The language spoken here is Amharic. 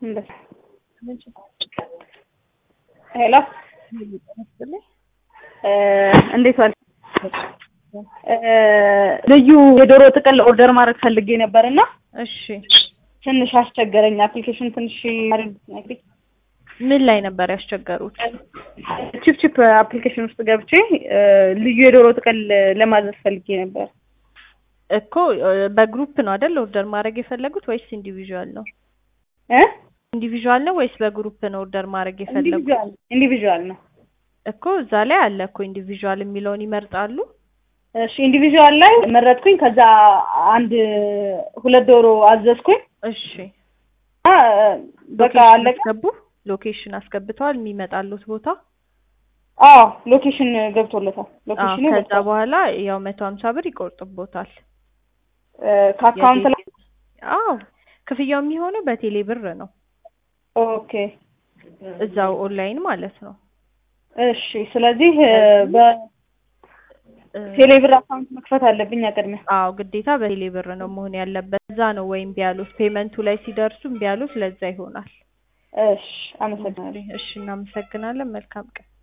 ሄሎ እንዴት ዋል? ልዩ የዶሮ ጥቅል ኦርደር ማድረግ ፈልጌ ነበር እና እሺ ትንሽ አስቸገረኝ። አፕሊኬሽን ትንሽ ነግሪኝ። ምን ላይ ነበር ያስቸገሩት? ቺፕ ቺፕ አፕሊኬሽን ውስጥ ገብቼ ልዩ የዶሮ ጥቅል ለማዘዝ ፈልጌ ነበር። እኮ በግሩፕ ነው አይደል ኦርደር ማድረግ የፈለጉት ወይስ ኢንዲቪዥዋል ነው? እ ኢንዲቪዥዋል ነው ወይስ በግሩፕ ነው ኦርደር ማድረግ የፈለጉት? ኢንዲቪዥዋል ኢንዲቪዥዋል ነው። እኮ እዛ ላይ አለ እኮ ኢንዲቪዥዋል የሚለውን ይመርጣሉ። እሺ ኢንዲቪዥዋል ላይ መረጥኩኝ። ከዛ አንድ ሁለት ዶሮ አዘዝኩኝ። እሺ አ በቃ ሎኬሽን አለቀ። አስገቡ። ሎኬሽን አስገብተዋል የሚመጣሉት ቦታ። አዎ ሎኬሽን ገብቶለታል። አዎ ሎኬሽኑ ከዛ ገብቷል። በኋላ ያው መቶ ሀምሳ ብር ይቆርጥቦታል። እ ከአካውንት ላይ አዎ ክፍያው የሚሆነው በቴሌ ብር ነው፣ ኦኬ እዛው ኦንላይን ማለት ነው። እሺ። ስለዚህ በቴሌ ብር አካውንት መክፈት አለብኝ ቅድሚያ። አዎ ግዴታ በቴሌ ብር ነው መሆን ያለበት። እዛ ነው ወይም ቢያሉት ፔመንቱ ላይ ሲደርሱ ቢያሉት ለዛ ይሆናል። እሺ፣ አመሰግናለሁ። እሺ እናመሰግናለን። መልካም ቀን።